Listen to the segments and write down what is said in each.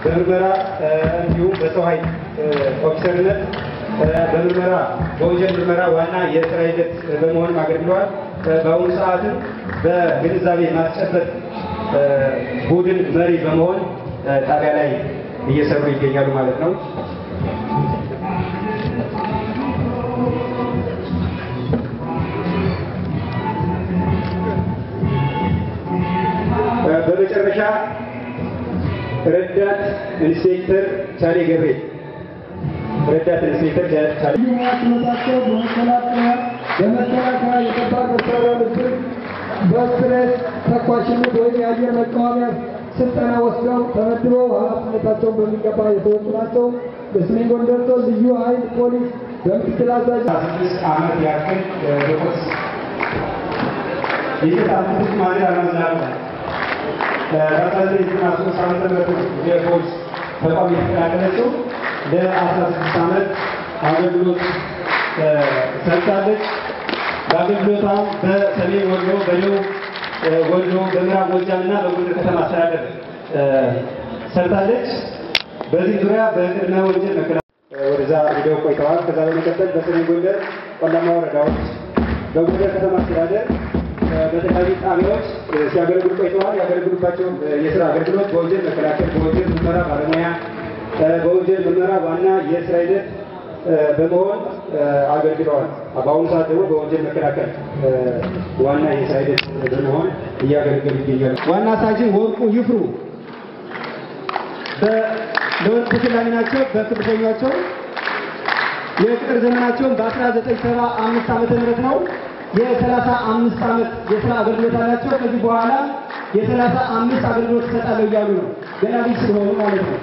በምርመራ እንዲሁም በሰው ኃይል ኦፊሰርነት በምርመራ በወንጀል ምርመራ ዋና የስራ ሂደት በመሆንም አገልግለዋል። በአሁኑ ሰዓትም በግንዛቤ ማስጨበጥ ቡድን መሪ በመሆን ጣቢያ ላይ እየሰሩ ይገኛሉ ማለት ነው። በመጨረሻ ረዳት ኢንስፔክተር ቻሌ ገብሬ ረዳት ኢንስፔክተር ቻሌ ትምህርታቸው በመከላከያ በመከላከያ የከባድ መሳሪያ ምድብ በስትሬስ ተኳሽነት ወይም የአየር መቃወሚያ ስልጠና ወስደው ተመድበው ኃላፊነታቸውን በሚገባ የተወጡ ናቸው። በሰሜን ጎንደር ዞን ልዩ ኃይል ፖሊስ በምክትል አዛዥ ስድስት ዓመት ያክል በፖሊስ የተሳተፉት ማለት አላመዝናሉ በአስራ ዘጠኝ ዘጠና ሶስት ዓመተ ምህረት የፖሊስ ተቋም የተቀላቀለችው ለአስራ ስድስት ዓመት አገልግሎት ሰርታለች። በአገልግሎቷም በሰሜን ወሎ፣ በደቡብ ወሎ፣ በምዕራብ ጎጃም እና በጎንደር ከተማ አስተዳደር ሰርታለች። በዚህ ዙሪያ በቅድመ ወንጀል መከላከል ወደዛ ሂደው ቆይተዋል። ከዛ በመቀጠል በሰሜን ጎንደር ቆላማ ወረዳዎች፣ በጎንደር ከተማ አስተዳደር በተለያዩ ጣቢያዎች ሲያገለግሉ ቆይተዋል። ያገለግሉባቸው የስራ አገልግሎት በወንጀል መከላከል፣ በወንጀል ምርመራ ባለሙያ፣ በወንጀል ምርመራ ዋና የስራ ሂደት በመሆን አገልግለዋል። በአሁኑ ሰዓት ደግሞ በወንጀል መከላከል ዋና የስራ ሂደት በመሆን እያገለገሉ ይገኛሉ። ዋና ሳጅን ወርቁ ይፍሩ ለወርቅ ተሸላሚ ናቸው። በክብተኛቸው የቅጥር ዘመናቸውን በ1975 ዓመተ ምህረት ነው። የሰላሳ አምስት ዓመት የስራ አገልግሎት አላቸው። ከዚህ በኋላ የሰላሳ አምስት አገልግሎት ይሰጣለሁ እያሉ ነው። ገና ልጅ ስለሆኑ ማለት ነው።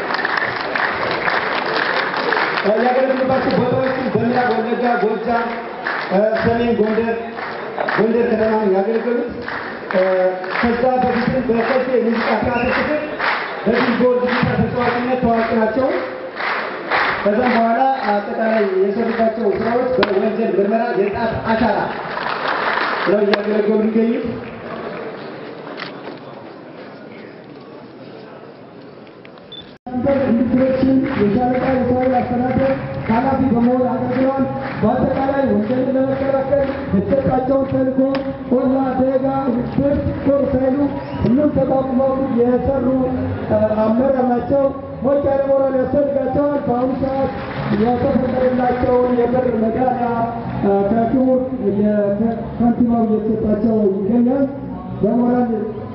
ያገለግሉባቸው ቦታዎችን በምዕራብ ወለጋ፣ ጎጃም፣ ሰሜን ጎንደር፣ ጎንደር ከተማ ነው ያገለገሉት። ከዛ በፊትም በከሴ ሙዚቃ ቲያትር ክፍል በቢልቦርድ ጊታር ተጫዋችነት ታዋቂ ናቸው። ከዛም በኋላ አጠቃላይ የሰሩባቸው ስራዎች በወንጀል ምርመራ የጣት አሻራ ነው እያገለገሉ የሚገኙት። ኢንስፔክሽን የሻለቃ የሰው ኃይል አስተዳደር ኃላፊ በመሆን አገልግለዋል። በአጠቃላይ ወንጀልን ለመከላከል የተሰጣቸውን ተልዕኮ ቆላ፣ ደጋ፣ ብር፣ ጦር ሳይሉ ሁሉም ተቋቁመው የሰሩ አመራር ናቸው። ሞቅ ያለ ሞራል ያስፈልጋቸዋል። በአሁኑ ሰዓት የተፈቀደላቸውን የብር ሜዳሊያ ከክቡር ከንቲባው እየተሰጣቸው ይገኛል። በሞራል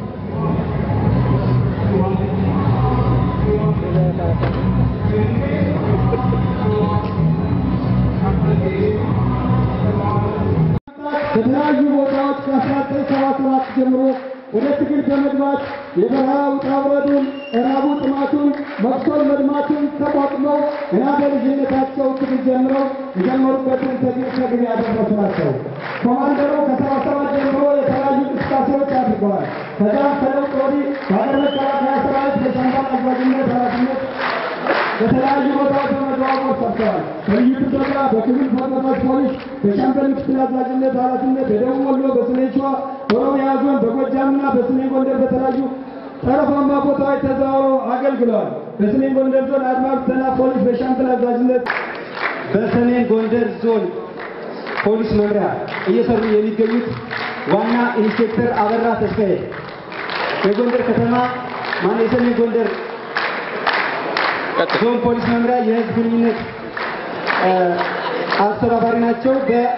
ከተለያዩ ቦታዎች ከ1977 ጀምሮ ወደ ትግል በመግባት የበረሃ ውጣ ውረዱን፣ እራቡ፣ ጥማቱን፣ መቅሶል መድማቱን ተቋቁመው ገና በልጅነታቸው ትግል ጀምረው የጀመሩበትን ትግል ከግብ ያደረሱ ናቸው። ኮማንደሩ ከሰባ ሰባት ጀምሮ የተለያዩ እንቅስቃሴዎች አድርገዋል። ከዛም ከለውጥ ወዲህ በሀገር መከላከያ ሰራዊት በሻምበል አዛዥነት ኃላፊነት በተለያዩ ቦታዎች በመዘዋወር ሰርተዋል። በልዩ ጥበቃ፣ በክልል ፈረሰኞች ፖሊስ በሻምበል ምክትል አዛዥነት ኃላፊነት በደቡብ ወሎ፣ በሰሜን ሸዋ፣ በኦሮሚያ ዞን፣ በጎጃምና በሰሜን ጎንደር በተለያዩ ጠረፋማ ቦታዎች ተዘዋውረው አገልግለዋል። በሰሜን ጎንደር ዞን አድማ ብተና ፖሊስ በሻምበል አዛዥነት በሰሜን ጎንደር ዞን ፖሊስ መምሪያ እየሰሩ የሚገኙት ዋና ኢንስፔክተር አበራ ተስፋዬ የጎንደር ከተማ ማነው የሰሜን ጎንደር ዞን ፖሊስ መምሪያ የህዝብ ግንኙነት አስተባባሪ ናቸው።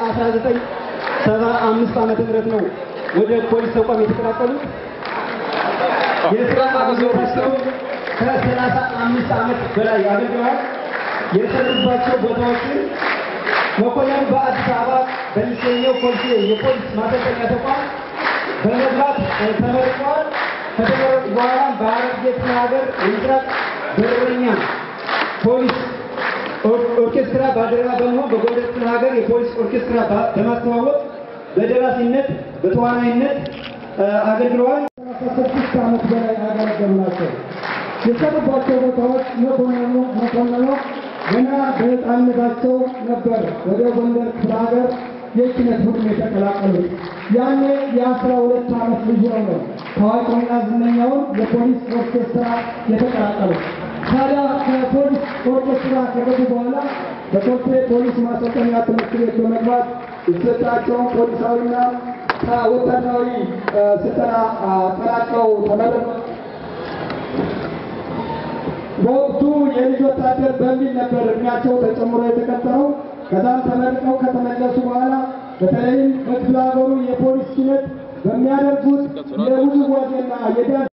በ1975 ዓመተ ምህረት ነው ወደ ፖሊስ ተቋም የተቀላቀሉት። የስራ አገልግሎታቸው ከሰላሳ አምስት ዓመት በላይ አገልግለዋል። የሰሩባቸው ቦታዎችን መኮንን በአዲስ አበባ በሚገኘው ኮልፌ የፖሊስ ማሰልጠኛ ተቋም በመግባት ተመርቀዋል። ከተመረቁ በኋላ በሐረርጌ ክፍለ ሀገር የምስራቅ በረኛ ፖሊስ ኦርኬስትራ ባልደረባ በመሆን በጎንደር ክፍለ ሀገር የፖሊስ ኦርኬስትራ በማስተዋወቅ በደራሲነት በተዋናይነት አገልግለዋል። ከስድስት ዓመት በላይ ያገለገሉ ናቸው። የሰሩባቸው ቦታዎች መኮንኑ መኮንኑ ገና በሕፃንነታቸው ነበር ወደ ጎንደር ክፍለ ሀገር የኪነት ቡድን የተቀላቀሉት። ያኔ የአስራ ሁለት ዓመት ልጅ ነው ታዋቂውና ዝነኛውን የፖሊስ ኦርኬስትራ የተቀላቀሉት። ታዲያ ከፖሊስ ኦርኬስትራ ከገቡ በኋላ በኮልፌ ፖሊስ ማሰልጠኛ ትምህርት ቤት በመግባት የተሰጣቸውን ፖሊሳዊና ወታደራዊ ስልጠና አጠናቀው ተመረቁ። በወቅቱ የልጅ ወታደር በሚል ነበር እድሜያቸው ተጨምሮ የተቀጠረው። ከዛም ተመርቀው ከተመለሱ በኋላ በተለይም በክፍለ ሀገሩ የፖሊስ ኪነት በሚያደርጉት የውዝዋዜና የዳንስ